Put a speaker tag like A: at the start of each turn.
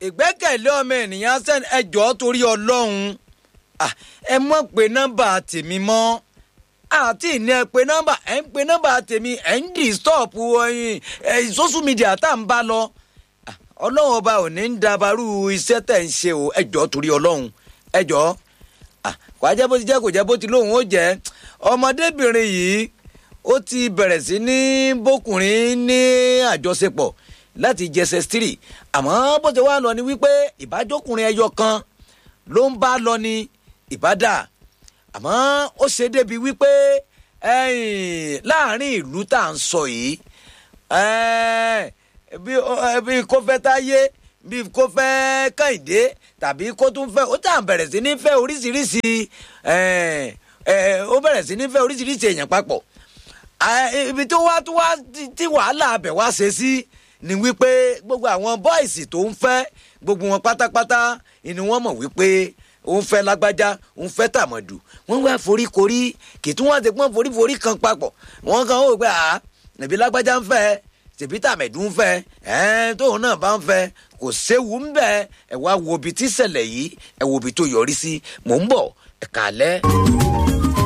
A: ìgbẹ́kẹ̀lé ọmọ ènìyàn sẹ́ni ẹjọ́ torí ọlọ́run Ah, ẹ mọ̀ pé nọ́mbà tèmi mọ́ àti ìní ẹ pé nọ́mbà ẹ ń pe nọ́mbà tèmi ẹ ń disturb ẹyin ẹ social media tá à ń bá lọ Ah, ọlọ́run ọba ò ní ń dabarú iṣẹ́ tẹ̀ ń ṣe o ẹjọ́ torí ọlọ́run ẹjọ́ kò á jẹ́ bó ti jẹ́ kò jẹ́ bó ti lóun ó jẹ́ ọmọdébìnrin yìí ó ti bẹ̀rẹ̀ sí ní bókùnrin ní àjọṣepọ̀ láti jẹsẹ̀ stiri àmọ́ bó ti wá lọ ni wípé ìbájókùnrin ẹyọ kan ló ń bá lọ ní ìbádà àmọ́ ó ṣe débi wípé ẹ̀yìn láàrin ìlú tá à ń sọ yìí ẹ̀, bí ó- bí kò fẹ́ táyé bí kò fẹ́ kàìdé tàbí kó tún fẹ́ ó tà ń bẹ̀rẹ̀ sí ní fẹ́ oríṣiríṣi ẹ̀, ẹ̀, ó bẹ̀rẹ̀ sí ní fẹ́ oríṣiríṣi èèyàn papọ̀ Ah, ibi tó wá tó wá tí- tí wàhálà abẹ wá ṣe sí ni wípé gbogbo àwọn bọ́ìsì tó ń fẹ́ gbogbo wọn pátápátá ni wọ́n mọ̀ wípé òun fẹ́ lágbájá òun fẹ́ tàmọ̀dù wọ́n wá foríkorí kì í tún wọ́n ti pọ́n foríforí kan papọ̀ wọ́n kàn ó gbé à ẹ̀bí lágbájá ń fẹ́ tèbí tàmẹ̀dù ń fẹ́ ẹ̀ẹ́n tóun náà bá ń fẹ́ kò séwu ń bẹ̀ ẹ̀ wá wo ibi tí ìṣẹ̀lẹ̀ yìí ẹ̀ wo ibi tó yọrí sí mò ń bọ̀ ẹ̀ka alẹ́.